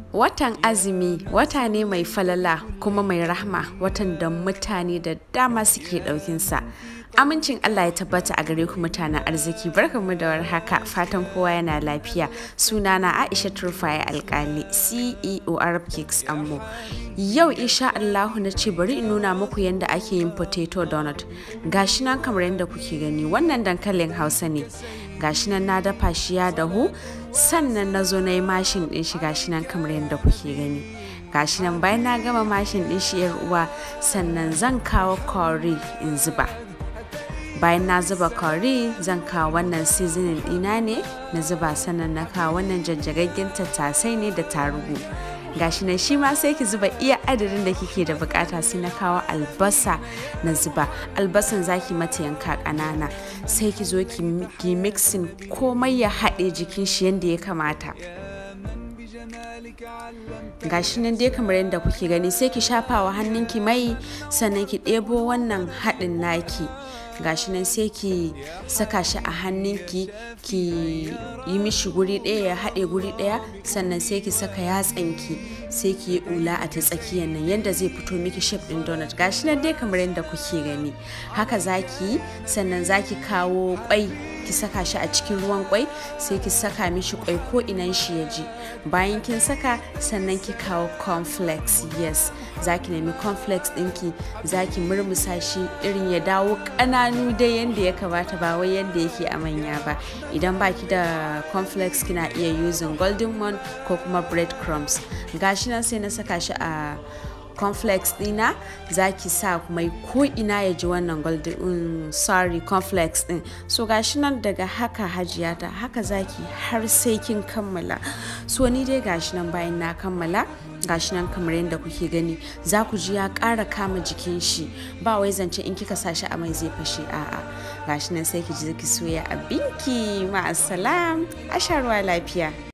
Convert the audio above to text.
Watan azumi wata ne mai falala kuma mai rahma watan da mutane da dama suke ɗaukinsa. Amincin Allah ya tabbata a gare ku mutanen arziki barkanmu da warhaka fatan kowa yana lafiya sunana Aisha Turfaya Alkali CEO Arab Cakes Ammo. Yau insha Allahu na ce bari in nuna muku yadda ake yin potato donut. Gashi nan kamar yadda kuke gani wannan dankalin Hausa ne. Gashi nan na dafa shi ya dahu sannan na zo na yi mashin ɗin shi gashi nan kamar yadda kuke gani. Gashi nan bayan na gama mashin ɗin shi yar uwa sannan zan kawo curry in zuba. bayan na zuba curry zan kawo wannan seasoning ɗina ne na zuba sannan na kawo wannan jajjagaggen tattasai ne da tarugu gashi nan shi ma sai ki zuba iya adadin da kike da bukata sai na kawo albasa na zuba albasan zaki mata yanka ƙanana sai ki zo ki mixing komai ya haɗe jikin shi yadda ya kamata gashi nan dai kamar yadda kuke gani sai ki shafa wa hannunki mai sannan ki ɗebo wannan haɗin naki gashi nan sai ki saka shi a hannunki ki yi mishi guri ɗaya ya haɗe guri ɗaya sannan sai ki saka yatsanki sai ki yi ula a ta tsakiyar nan yadda zai fito miki shape ɗin donut gashi nan dai kamar yadda kuke gani haka zaki sannan zaki kawo kwai ki saka shi a cikin ruwan kwai sai ki saka mishi kwai ko inan shi ya ji bayan kin saka sannan ki kawo cornflakes yes zaki nemi cornflakes ɗinki zaki murmusa shi irin ya dawo ƙananu dai yadda ya kamata ba wai yadda yake a manya ba idan baki da cornflakes kina iya using golden one ko kuma bread crumbs gashi nan sai na saka shi a cornflakes dina za ki sa mai ko ina ya ji wannan golden um, sorry cornflakes din so gashi nan daga haka hajiya ta haka zaki har sai kin kammala so ni dai gashi nan bayan na kammala gashi nan kamar yadda kuke gani za ku ji ya ƙara kama jikin shi ba wai zance in kika sa shi a mai zai fashe a'a gashi nan sai ki ji ki soya abinki ma'asalam a sha ruwa lafiya